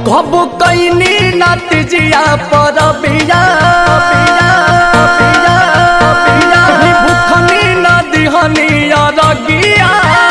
कब कैनी नत जिया पर बिया भूखनी नदी अरगिया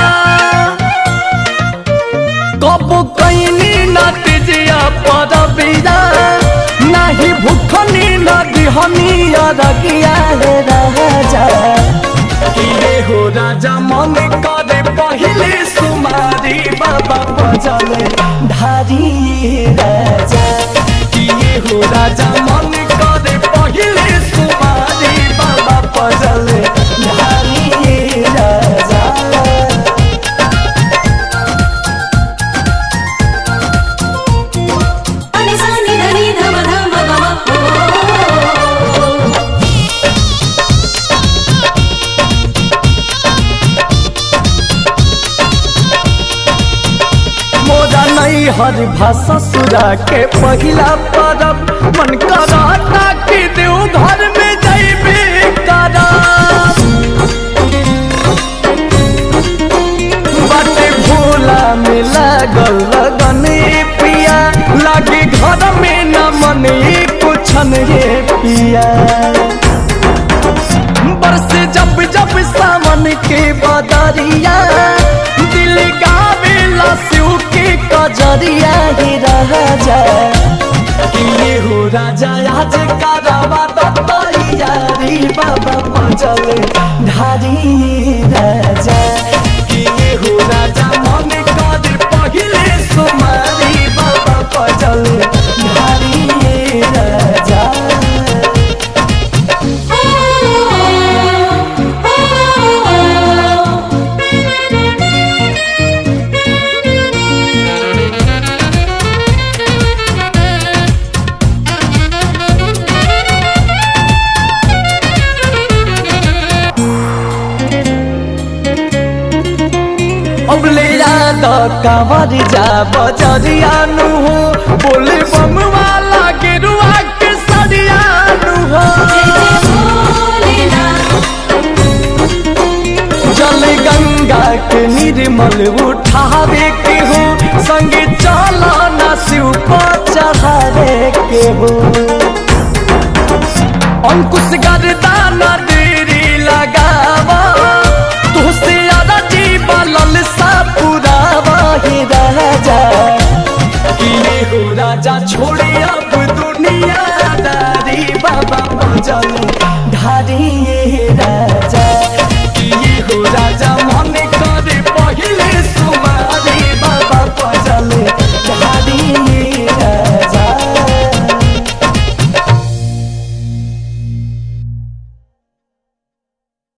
कब कैनी नत जिया पर बिया नाही भूखनी नदी अरगिया हे राजा किए हो राजा मन करे पहिले सुमारी बाबा बजले धारी राजा किए हो राजा मन करे पहिले सुमारी बाबा बजले धारी राजा అని సాని ధని ధమ ధమ గమ ఓ मोरा नहीं हर भाषा सुरा के पहिला परब मन कराता कि देव घर में जैबे करब बाटे भोला में लागल लगन पिया लागे घर में न मन कुछ हे पिया बरसे जब जब सावन के बदरिया दिल गावेला शिव के कजरिया ही राजा किए हो राजा आज करवा दत्तरियारी बाबा पजल धारी राजा किए हो राजा मन कर पहिले सुमारी बाबा पजल धारी राजा अब ले याद कांवर जा बजरिया नु हो बोले बम वाला गेरुआ के सरिया नु हो जल गंगा के निर्मल उठावे के हो संगे चला ना शिव पर चढ़ावे के हो अंकुश गर्दाना देरी लगावा तुझसे ज्यादा जीवा ललसा पुरावा ही राजा किए हो राजा छोड़े अब दुनिया दारी बाबा बजल धारी राजा